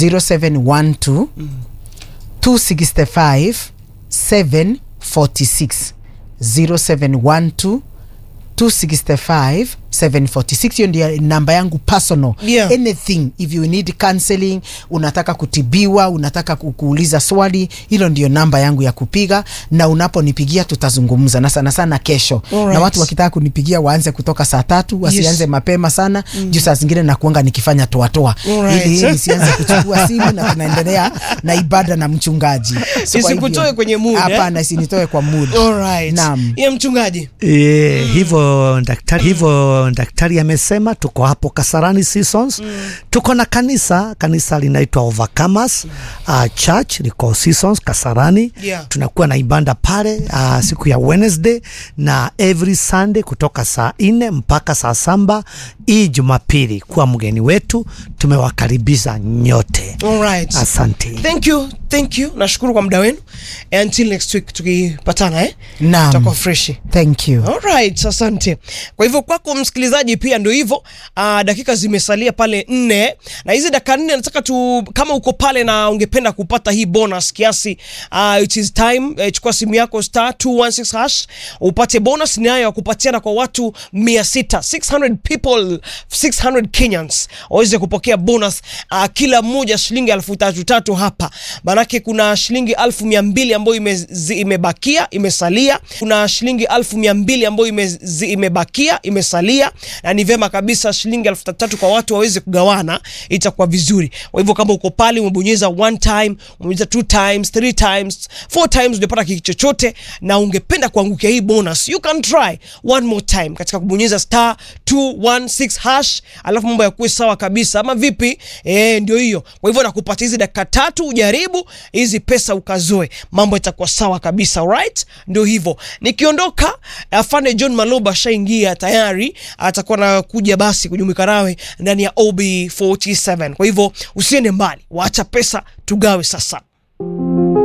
0712 265 746 0712 265 746 hiyo ndio namba yangu personal Yeah. anything if you need counseling unataka kutibiwa unataka ku- kuuliza swali hilo ndio namba yangu ya kupiga na unaponipigia tutazungumza na sana sana kesho Alright. na watu wakitaka kunipigia waanze kutoka saa tatu wasianze Yes. mapema sana juu saa zingine nakuanga nikifanya toatoa Alright. ili nisianze kuchukua simu na tunaendelea na ibada na mchungaji So kwa hivyo- Isikutoe kwenye mood, eh? hapana isinitoe kwa mood Alright. Naam. Ye mchungaji E, hivyo daktari, hivyo daktari amesema tuko hapo Kasarani Seasons. Tuko na kanisa, kanisa linaitwa Overcomers uh, Church liko Seasons Kasarani. Yeah. Tunakuwa na ibada pale uh, siku ya Wednesday na every Sunday kutoka saa nne mpaka saa saba. Hii Jumapili kuwa mgeni wetu, tumewakaribisha nyote. Alright. Asante. Thank you, thank you. Nashukuru kwa muda wenu. Until next week tukipatana eh? Naam. Tutakuwa freshi. thank you Alright, asante. Kwa hivyo kwako msikilizaji pia ndio hivyo. Uh, dakika zimesalia pale nne na hizi dakika nne nataka tu, kama uko pale na ungependa kupata hii bonus kiasi, uh, it is time. Eh, chukua simu yako star 216 hash upate bonus nayo ya kupatiana kwa watu 600 600 people 600 Kenyans waweze kupokea bonus uh, kila mmoja shilingi elfu tatu tatu hapa, manake kuna shilingi elfu mia mbili ambayo ime, zi- imebakia imesalia, kuna shilingi elfu mia mbili ambayo ime, zi- imebakia imesalia, na ni vyema kabisa shilingi elfu tatu tatu kwa watu waweze kugawana, itakuwa vizuri. Kwa hivyo kama uko pale umebonyeza one time, umebonyeza two times, three times, four times, ujapata kitu chochote na ungependa kuangukia hii bonus, you can try one more time katika kubonyeza star 216 hash, alafu mambo yakuwe sawa kabisa, ama vipi? Eh, ndio hiyo. Kwa hivyo nakupatia hizi dakika tatu ujaribu hizi pesa ukazoe, mambo itakuwa sawa kabisa. Alright, ndio hivyo. Nikiondoka, afande John Maloba shaingia tayari, atakuwa nakuja basi kujumuika nawe ndani ya OB47. Kwa hivyo usiende mbali, waacha pesa tugawe sasa.